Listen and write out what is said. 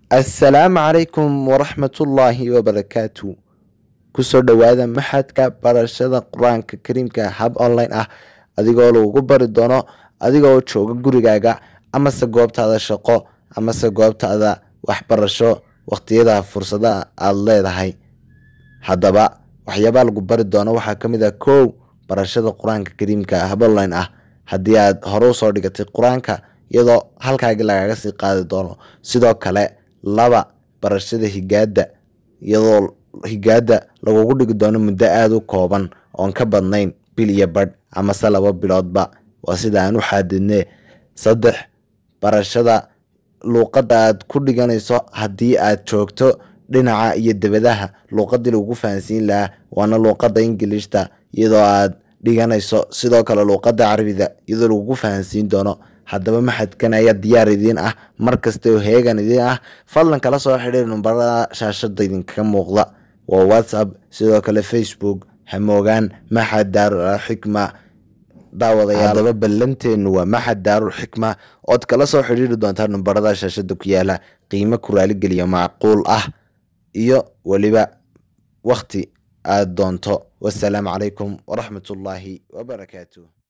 assalaamu calaykum waraxmatullaahi wabarakaatu kusoo dhowaada maxadka barashada qur-aanka kariimka hab online ah adigoo lagugu bari doono adigoo jooga gurigaaga amase goobtaada shaqo amase goobtaada waxbarasho waqtiyada fursadaha aada leedahay haddaba waxyaabaa lagu bari doono waxaa ka mid ah kow barashada qur-aanka kariimka hab online ah haddii aad hore usoo dhigatay qur-aanka iyadoo halkaagii lagaga sii qaadi doono sidoo kale laba barashada higaada iyadoo higaada lagugu dhigi doono muddo aada u kooban oon ka badnayn bil iyo badh amase laba biloodba waa sida aan u xaadidne saddex barashada luuqadda aad ku dhiganayso haddii aad joogto dhinaca iyo debadaha luuqadii lagugu fahansiin lahaa waana luuqadda ingilishta iyadoo aad dhiganayso sidoo kale luuqadda carabida iyadoo lagugu fahansiin doono haddaba maxadkan ayaa diyaar idiin ah mar kasta oo heegan idiin ah fadlan kala soo xidhiir numbarada shaashada idinkaga muuqda waa whatsapp sidoo kale facebook hamoogaan maxad daarul xikma daawadayaal haddaba ballanteenu waa maxad daarul xikma ood kala soo xidhiiri doontaa numbarada shaashada ku yaala qiimo ku raaligeliya macquul ah iyo weliba wakti aada doonto wasalaamu calaykum waraxmatullaahi wabarakaatu